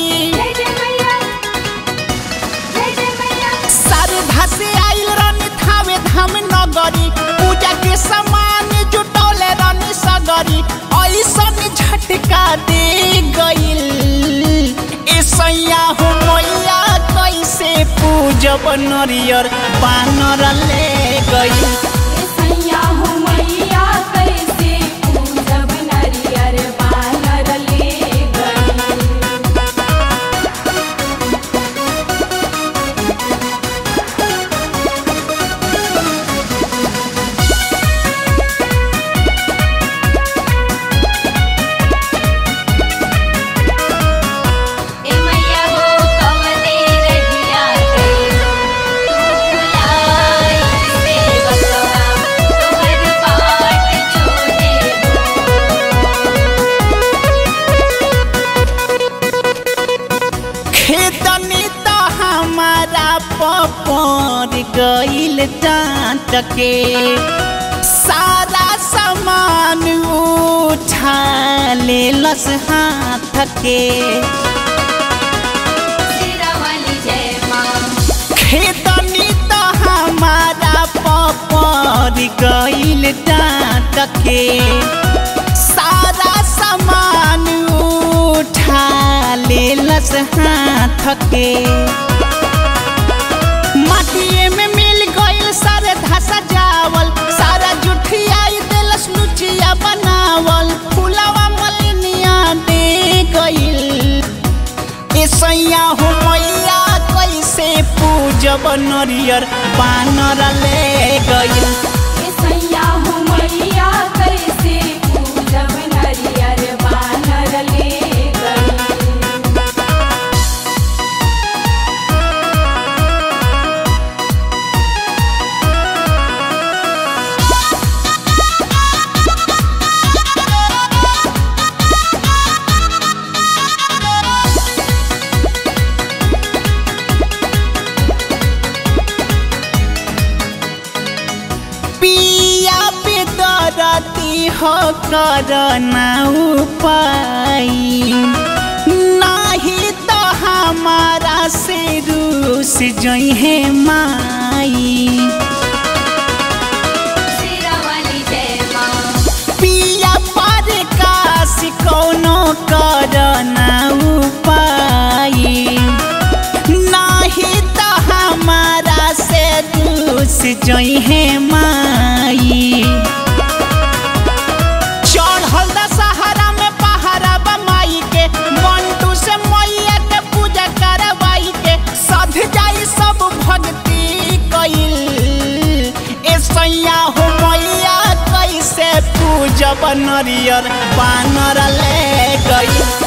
जय जय मैया जय जय मैया श्रद्धा से आइल रानी थावे धाम नगरी पूजा के सामान जुटौले रानी सगरी ऐसन झटका दे गइल ए सैया हो मैया कैसे पूजब नरियर बानर ले गइल ए सैया हो मैया कैसे पूजब नरियर बानर ले गई ए मैया हो कवने रहिया गई तू बुलाई से बसवा तोहर बाट जोड़े खेतनी त हमारा पपर गइल डांट के सारा सामान उठा लेलस हाथ के सिरा वाली जय माँ खेतनी त हमारा पपर गइल डांट के सारा सामान उठा लेलस हाथ के माटिए में मिल गइल सारे धसा जावल सारा जुठियाई देलस लुचिया बनावल फुलावा मलिनिया दे गइल ए सैया हो मैया कैसे पूजब नरियर बानर ले गइल ए सैया हो मैया कैसे पूजब नरियर बानर ले गई पिया पे दरती हो कर ना उपाय नाही तो हमारा से रूस जई है माई सिरा वाली जय माँ पिया पर काश कौनो कर ना उपाय नाही तो हमारा से दूस जई है माई चढ़ल दशहरा में पहाड़ा बमाई के मंटू से मैया के पूजा करवाई के सध जाई सब भक्ति कइल ए सैया हो मैया कैसे पूजब नरियर बानर ले गई